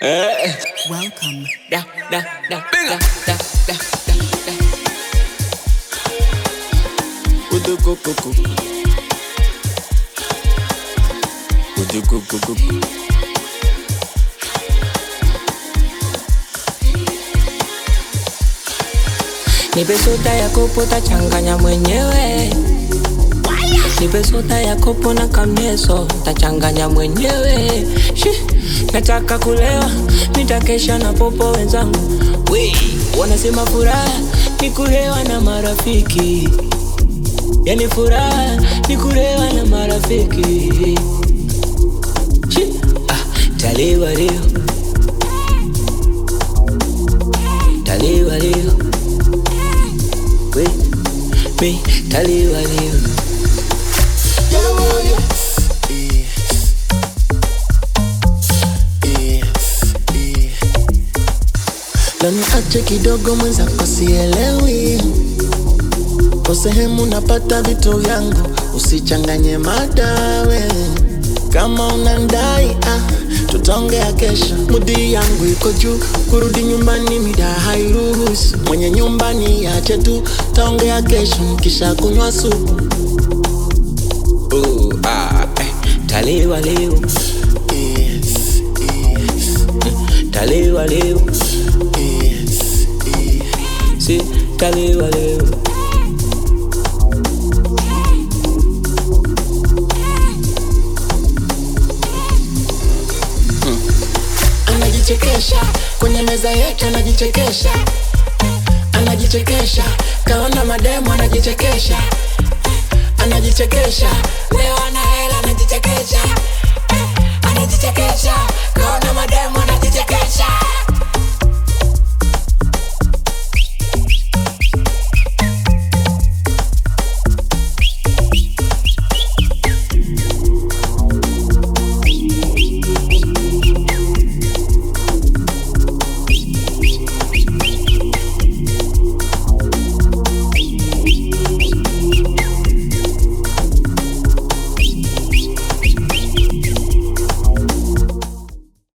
Eh, Welcome. da, da, da, da, da, da, da, da. Udukukuku. Udukukuku. Nipe soda ya kopo tachanganya mwenyewe Nipe soda ya kopo na kamneso tachanganya mwenyewe Shi, nataka kulewa nitakesha na popo wenzangu we wanasema furaha ni kulewa na marafiki yani furaha ni kulewa na marafiki Shi, ah, talewa leo talewa leo we me talewa leo Lani ache kidogo mwenzako sielewi Kwa sehemu napata vitu vyangu Usichanganye madawe Kama unandai ah, tutaongea kesho Mudi yangu iko juu Kurudi nyumbani mida hairuhusu Mwenye nyumbani ache tu Taongea kesho nikisha kunywa supu oh, ah, eh, talewa leo yes, yes, talewa leo yes, yes. si talewa leo anajichekesha kwenye meza yetu anajichekesha anajichekesha kaona mademo anajichekesha anajichekesha leo ana hela anajichekesha anajichekesha kaona mademo anajichekesha